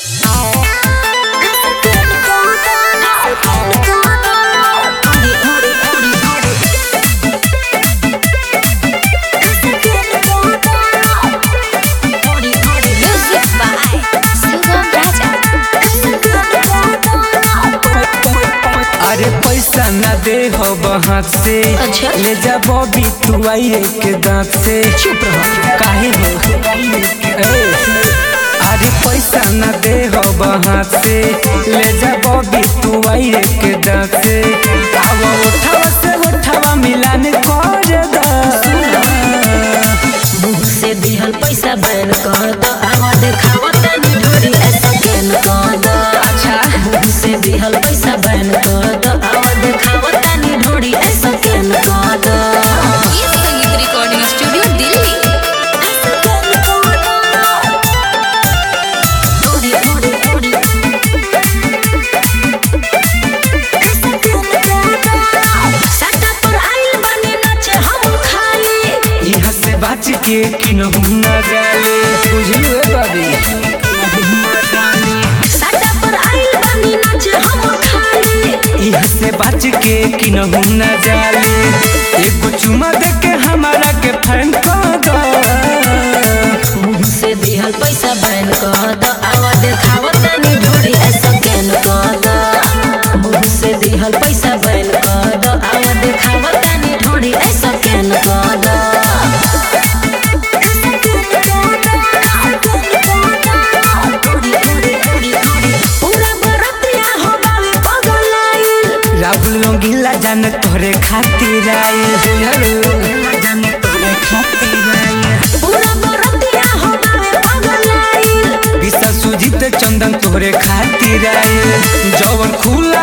Music by Sugam Raja. अरे पैसा ना दे हो हाथ से अच्छा। ले जा बॉबी तू आइए के दांत से चुप रहो काहे हो ए, अरे पैसा ना दे हो हाथ से ले जा बॉबी तू आइए के दांत से आवा उठावा से उठावा मिलान कर दा मुंह से दिहल पैसा बैन कर दो आवा देखावा तनी ढोरी ऐसा बैन कर दो अच्छा मुंह से दिहल पैसा बैन कर दो आवा देखावा तनी ढोरी ऐसा बैन कर दो ये संगीत रिकॉर्डिंग स्टूडियो दिल्ली ढोरी ढोरी ढोरी सट्टा पर आइल बने नाचे हम खाली यहाँ से बाच के किनहु ना जाले बुझलू ए बाबी सट्टा पर आइल बने नाचे हम खाली यहाँ से बाच के किनहु ना जाले एगो चुमा दे के हमारा के फैन कर दो मुंह से दिहल पैसा बैन कर दो आवा देखावा तनी ढोरी ऐसा कैन कर दो मुंह से दिहल पैसा बैन कर दो आवा देखावा तनी ढोरी ऐसा कैन कर दो पूरा बरतिया हो बावे पगलाइल राहुल रंगीला जान तोरे खातिर आए जान तोरे खातिर आए पूरा बरतिया हो बावे पगलाइल विशा सुजीत चंदन तोरे खातिर आए जवन खुला